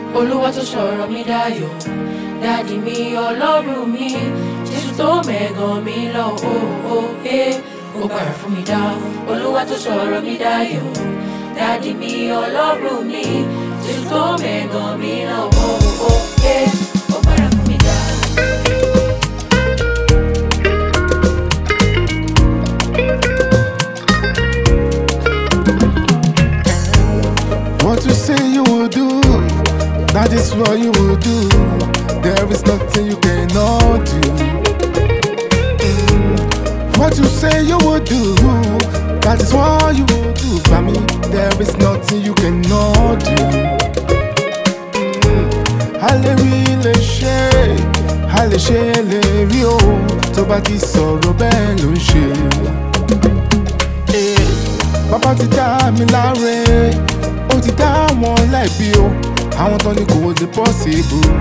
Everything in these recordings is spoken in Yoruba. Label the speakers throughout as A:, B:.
A: olúwa tó sọ̀rọ̀ mi dayọ̀ dádì mi ọlọ́run mi jésù tó mẹ́gàn mi lọ ó ó ẹ ó padà fún mi dá olúwa tó sọ̀rọ̀ mi dayọ̀ dádì mi ọlọ́run mi jésù tó mẹ́gàn mi lọ ó ó ẹ ó padà fún mi dá.
B: What you say you will do, that is what you will do. There is nothing you cannot do. Mm. What you say you will do, that is what you will do. By me, there is nothing you cannot do. Mm. A lè rí lè ṣe, a lè ṣe lè rí o, tó bá ti sọ̀rọ̀ bẹ́ẹ̀ ló ń ṣe. Eh, Bàbá ti dá mi láre, ó ti dá wọn lẹ́bi o, àwọn tán ni kò lè possible.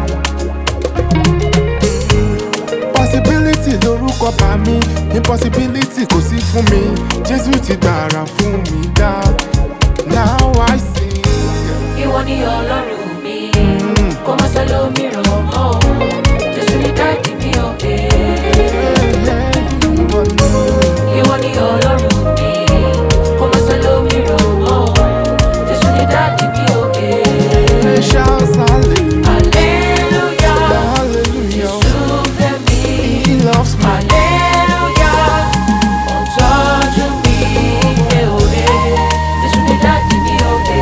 B: Possibility lorúkọ bá mi, impossibility kò sí fún mi, Jésù ti gbàrà fún mi dá. Now I sing.
A: ìwọ ni ọlọ́run mi kò má sọ lómìíràn mọ́ o jésù ní dáàdì mi ò dé. ìwọ ni ọlọ́run mi kò má sọ lómìíràn mọ́ o jésù ní dáàdì mi ò dé.
B: Shout hallelujah,
A: hallelujah
B: hallelujah.
A: jésù fẹ́ mi.
B: He loves me.
A: hallelujah ó tọ́jú mi ẹ ò dé jésù ní dáàdì mi ò dé.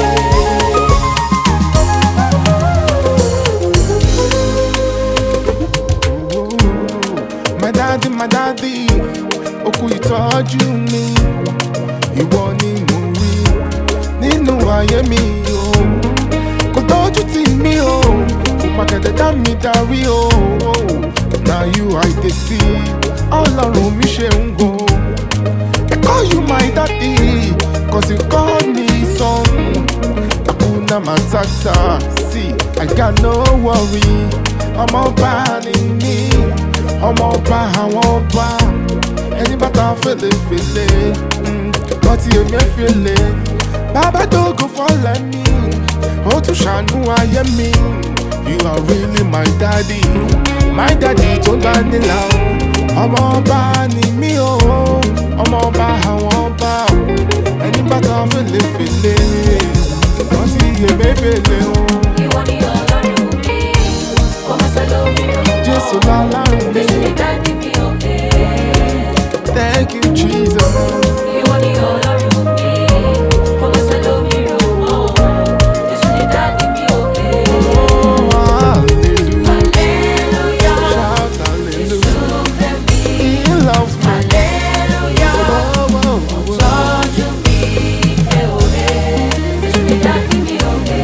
B: My daddy, my daddy, ó kú ìtọ́jú mi. Ìwọ ni mo rí nínú ayé mi o. Kò tọ́jú tì mí o, kò pàkẹ́tẹ̀ dá mi darí o. Na you I dey see, ọlọ́run mi ṣe ń go. I call you my daddy, cause you call me son. Hakuna Matata, see, I got no worry. Ọmọ ọba ni mí, ọmọ ọba àwọn ọba. Ẹni bàtà fèlèfèlè, mm, wọ́n ti èmi fèlè. Bàbá dógò fọ́lẹ̀ mi, ó tún ṣàánú ayé mi. You are really my daddy, my daddy tó ń gbà nílà o. Ọmọ ọba ni mí o, ọmọ ọba àwọn ọba o. Ẹni bàtà fèlèfèlè, wọ́n ti èmi fèlè o.
A: ìwọ ni ọlọ́run mi kò má sọ lómìíràn mọ́.
B: Jésù lálárùn mi.
A: jésù ní dáàdì mi ò dé.
B: Thank you, Jesus.
A: ìwọ ni ọlọ́run mi kò má sọ lómìíràn mọ́. jésù ní dáàdì mi ò dé.
B: Oh, hallelujah.
A: hallelujah
B: Shout
A: jésù
B: hallelujah.
A: fẹ́ mi.
B: He loves me.
A: hallelujah
B: Oh, oh, oh.
A: tọ́jú mi ẹ ò dé. jésù ní dáàdì mi ò dé.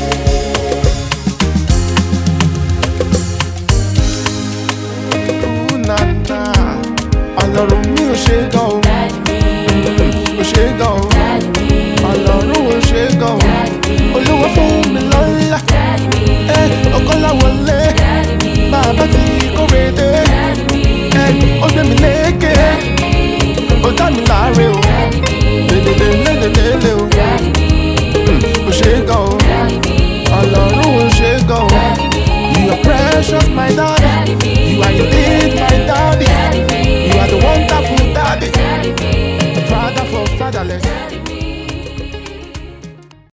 B: Ooh, na, na. Ọlọ́run mi ò ṣe gan o,
A: dáàdì mi
B: ò ṣe gan o.
A: dáàdì mi
B: Ọlọ́run ò ṣe gan o.
A: dáàdì mi.
B: Olúwa fún